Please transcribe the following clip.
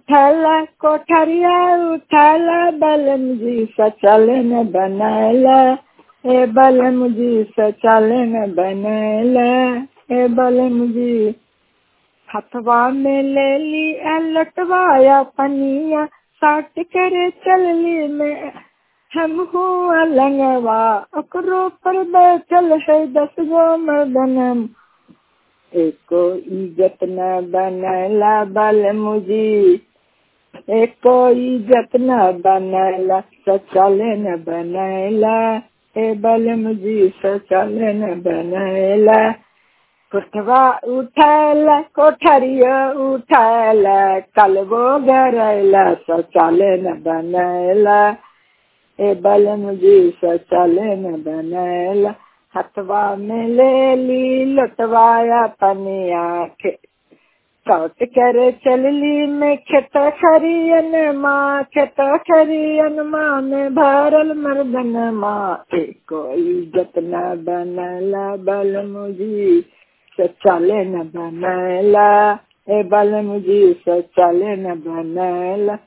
उठला कोठरिया उठला बलम जी सचलन बनैला ए बलम जी सचलन बनैला ए बलम जी हथवा में ले ली लटवाया पनिया साट करे चलली में हम हुआ लंगवा ओकरो पर बैठल है दस गो मर्दनम एको इज्जत न बनला बल मुजी एको इज्जत न बनला सचले न बनैला ए बल मुजी सचले न बनैला कोठवा उठैला कोठरिया उठैला कलबो गरैला सचले न बनैला ए बलम जी सचले न बनैला हथवा में ले ली लटवाया पनिया के कौट करे चलली में खेत खरियन माँ खेत खरियन माँ में भरल मर्दन माँ एको इज्जत न बनला बल मुझी सचले न बनला ए बल मुझी सचले न बनला